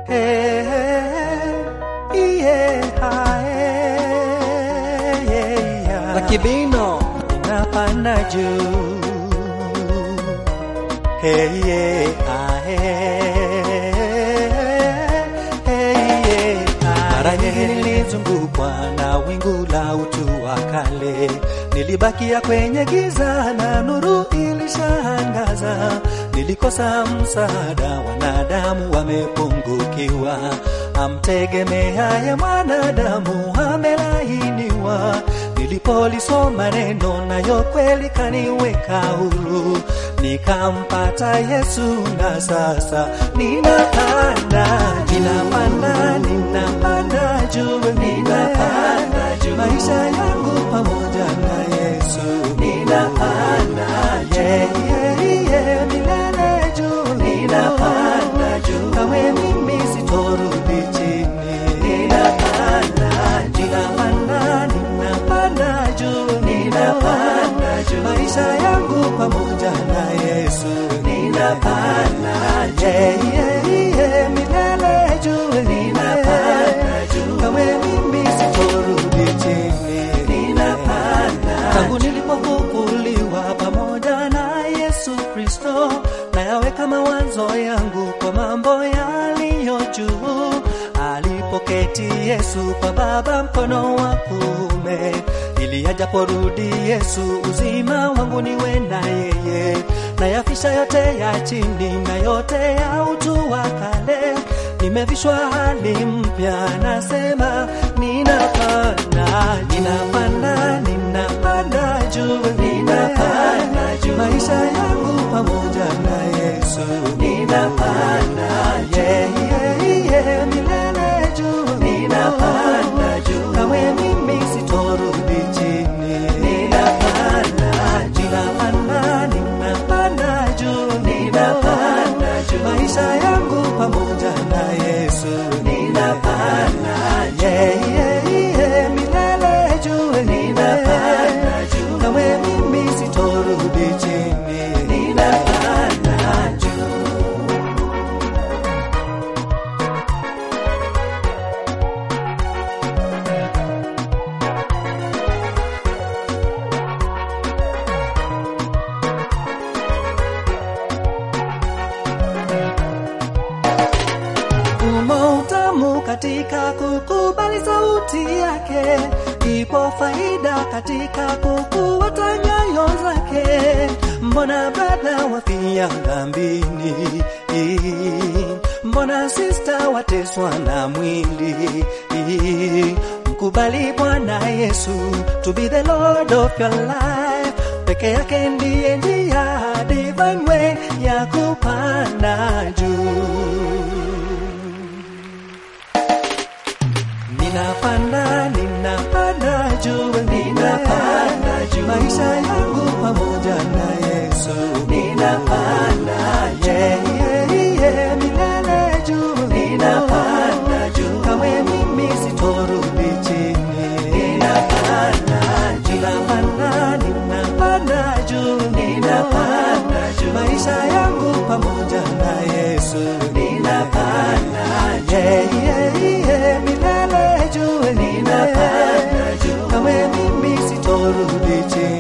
Hey, yeah, yeah, yeah. Lakibino Napanda juu Hey, yeah, ah, hey, hey, yeah, ah, Mara nyingi nilizungukwa na wingu la utu wa kale, nilibakia kwenye giza na nuru ilishangaza. Nilikosa msaada, wanadamu wamepungukiwa, amtegemeaye mwanadamu amelainiwa. Nilipolisoma neno nayo kweli kaniweka huru, nikampata Yesu na sasa ninapanda, ninapanda, ninapanda juu, ninapanda juu, maisha yangu pamoja na Yesu ninapanda, yeah, yeah, yeah, milele juu, ninapanda juu, kawe mimi sitorudi chini, ninapanda, ninapanda, ninapanda juu, ninapanda juu, maisha yangu pamoja na Yesu ninapanda, yeah, yeah, yeah, milele juu, ninapanda juu, kawe mimi sitorudi chini, ninapanda tangu nilipofufuliwa pamoja na Yesu Kristo, nayaweka mawazo yangu kwa mambo yaliyo juu. Alipoketi Yesu kwa Baba mkono wa kuume, ili ajaporudi Yesu uzima wangu niwe na yeye, nayafisha yote ya chini na yote ya utu wa kale, nimevishwa hali mpya, nasema ninapanda, ninapanda, ninapanda juu, ninapanda juu, maisha yangu pamoja na Yesu, ninapanda, yeah, yeah, yeah, milele juu, ninapanda juu, kawe mimi sitorudi chini, ninapanda, ninapanda, ninapanda juu, ninapanda juu, maisha yangu pamoja na Yesu, ninapanda, yeah, yeah, yeah, milele juu, ninapanda juu, kawe mimi sitorudi chini, ninapanda juu. Umo utamu katika kukubali sauti yake, ipo faida katika kufuata nyayo zake. Mbona brada wafia dhambini? Mbona sista wateswa na mwili? Mkubali Bwana Yesu to be the Lord of your life. Peke yake ndiye njia divine way ya kupanda juu. Ninapanda, ninapanda juu, ninapanda juu, maisha yangu pamoja na Yesu. Ninapanda, yeah, yeah, yeah, milele juu, ninapanda juu, kawe mimi sitorudi chini. Ninapanda, ninapanda, ninapanda juu, ninapanda juu, maisha yangu pamoja na Yesu. Ninapanda, yeah, yeah, yeah, milele juu, ninapanda juu, kawe mimi sitorudi chini.